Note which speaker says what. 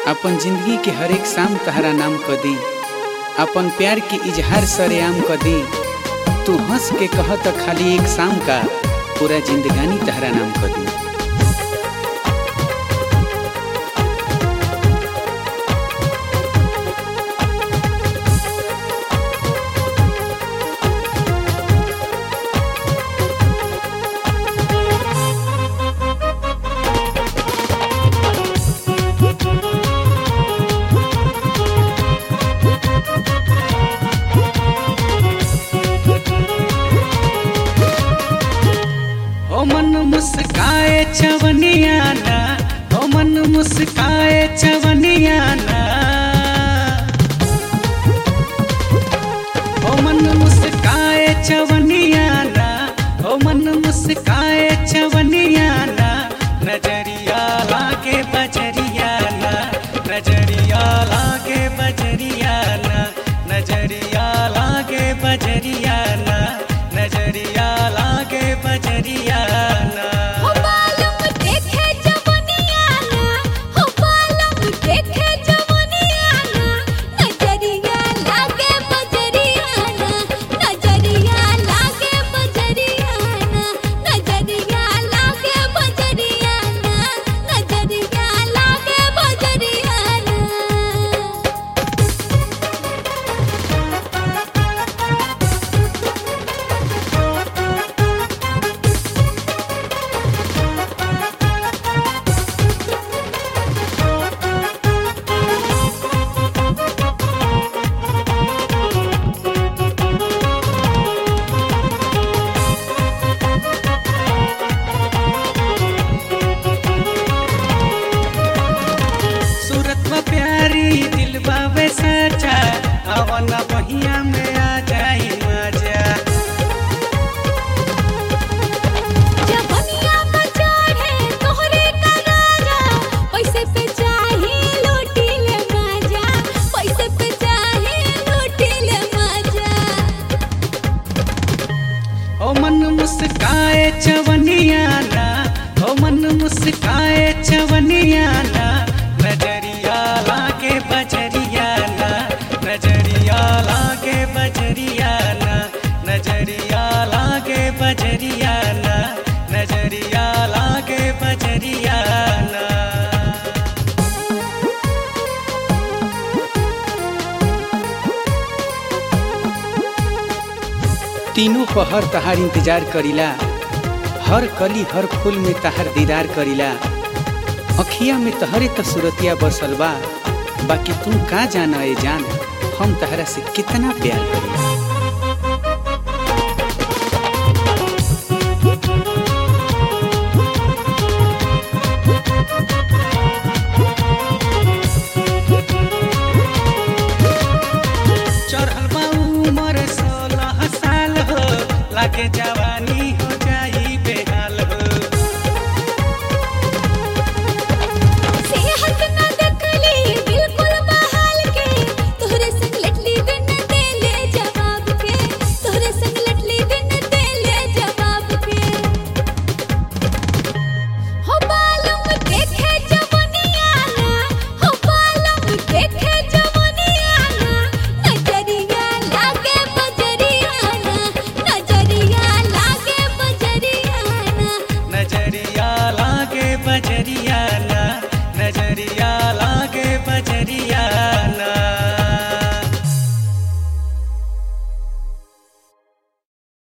Speaker 1: अपन जिंदगी के हर एक शाम तहरा नाम क दी अपन प्यार के इजहार सरेआम क दी तू हंस के कह त खाली एक शाम का पूरा जिंदगानी तहरा नाम क दी ओ मन मुस्काए चवनियाना ओ मन मुस्काए चवनियाना ओ मन मुस्काए चवनियाना ओ मन मुस्काए चवनियाना नजरिया लागे बजरियाना नजरिया लागे बजरियाना नजरिया लागे बजरियाना नजरिया लागे बजरियाना
Speaker 2: हो बालम देखे जवनियाना हो बालम देखे जवनियाना नजरिया लागे बजरियाना नजरिया लागे बजरियाना नजरिया लागे बजरियाना नजरिया लागे बजरियाना
Speaker 1: सूरत में प्यारी दिल बाबे सचा अवन बहिया में आ जाई मजा
Speaker 2: जवनिया पर चढ़े तोहरे का राजा पैसे पे चाहे लूटी ले मजा पैसे पे चाहे लूटी ले मजा
Speaker 1: ओ मन मुस्काए चवनियाना ओ मन मुस्काए चवनियाना नजरिया लागे बजरियाना नजरिया लागे बजरियाना नजरिया लागे बजरियाना नजरिया लागे बजरियाना तीनों पहर तहार इंतजार करीला हर कली हर फूल में तहार दीदार करीला अखिया में तहरे त सूरतिया बसल बा बाकी तू का जाना ए जान हम तहरा से कितना प्यार करीला